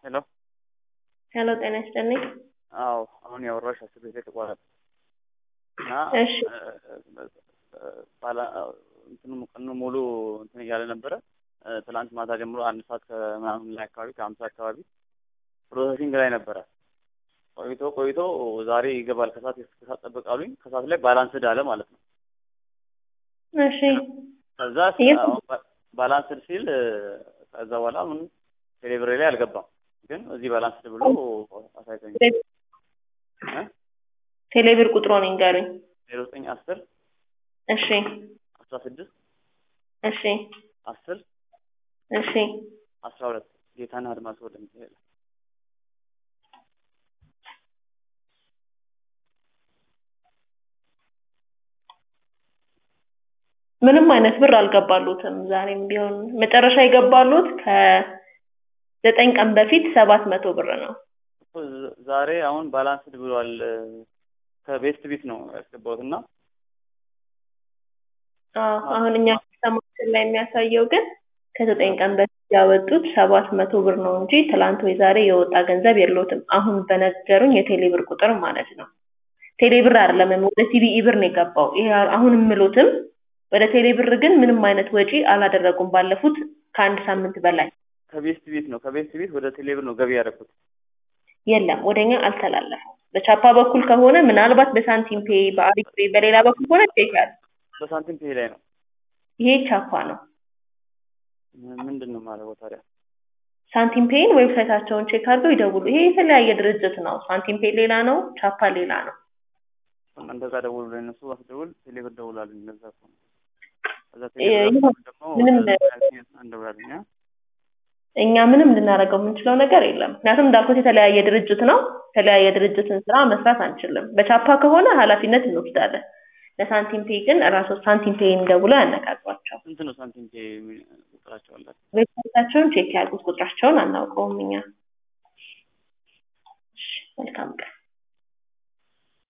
ሄሎ ሄሎ ጤና ይስጥልኝ። አዎ አሁን ያወራሽ አስር ቤት የተቋረጠ እና እሺ ባላ እንትኑ ቀኑ ሙሉ እንትን እያለ ነበረ። ትላንት ማታ ጀምሮ አንድ ሰዓት ከምናምን ላይ አካባቢ ከአምሳ አካባቢ ፕሮሰሲንግ ላይ ነበረ። ቆይቶ ቆይቶ ዛሬ ይገባል ከሰዓት ከሰዓት ጠብቅ አሉኝ። ከሰዓት ላይ ባላንስድ አለ ማለት ነው። እሺ ከዛ የት- አሁን ባ- ባላንስድ ሲል ከዛ በኋላ ምን ቴሌብሬ ላይ አልገባም፣ ግን እዚህ ባላንስድ ብሎ አሳይቶኝ ቴሌብር ቁጥሮን ይንገሩኝ። ዜሮ ዘጠኝ አስር እሺ አስራ ስድስት እሺ አስር እሺ አስራ ሁለት ጌታና አድማስ ወደ ሚካኤል ምንም አይነት ብር አልገባሉትም። ዛሬም ቢሆን መጨረሻ የገባሉት ከዘጠኝ ቀን በፊት ሰባት መቶ ብር ነው። እኮ ዝ- ዛሬ አሁን ባላንስድ ብሏል። ከቤስት ቢት ነው ያስገባሁት እና አዎ፣ አሁን እኛ ሲስተማችን ላይ የሚያሳየው ግን ከዘጠኝ ቀን በፊት ያወጡት ሰባት መቶ ብር ነው እንጂ ትላንት ወይ ዛሬ የወጣ ገንዘብ የለውትም። አሁን በነገሩኝ የቴሌብር ቁጥር ማለት ነው። ቴሌብር አይደለም ወደ ሲቢኢ ብር ነው የገባው። ይሄ አሁን የምሉትም ወደ ቴሌብር ግን ምንም አይነት ወጪ አላደረጉም ባለፉት ከአንድ ሳምንት በላይ ከቤስት ቤት ነው ከቤስት ቤት ወደ ቴሌብር ነው ገቢ ያደረኩት። የለም ወደኛ አልተላለፈም። በቻፓ በኩል ከሆነ ምናልባት በሳንቲም ፔ፣ በአሪፍ ፔ፣ በሌላ በኩል ከሆነ ቼክ ያለ በሳንቲም ፔ ላይ ነው። ይሄ ቻፓ ነው። ም- ምንድን ነው የማደርገው ታዲያ? ሳንቲም ፔይን ዌብሳይታቸውን ቼክ አድርገው ይደውሉ። ይሄ የተለያየ ድርጅት ነው። ሳንቲም ፔይ ሌላ ነው፣ ቻፓ ሌላ ነው። እናንተ ጋር ደውሉ ላይ እነሱ አስደውል ቴሌብር ደውላሉኝ። ለዛ እኮ ነው። ከዛ እ- ቴሌብር ይሁን፣ ደግሞ ምንም እንደውላሉኝ አ? እኛ ምንም ልናደርገው የምንችለው ነገር የለም። ምክንያቱም እንዳልኩት የተለያየ ድርጅት ነው። የተለያየ ድርጅትን ስራ መስራት አንችልም። በቻፓ ከሆነ ኃላፊነት እንወስዳለን። ለሳንቲም ፔይ ግን ራሱ ሳንቲም ፔይን ደውለው ያነጋግሯቸው። ስንት ነው ሳንቲም ፔ የሚ- ቁጥራቸው አላቸው? ዌብሳይታቸውን ቼክ ያድርጉት። ቁጥራቸውን አናውቀውም እኛ። እሺ፣ መልካም ቀን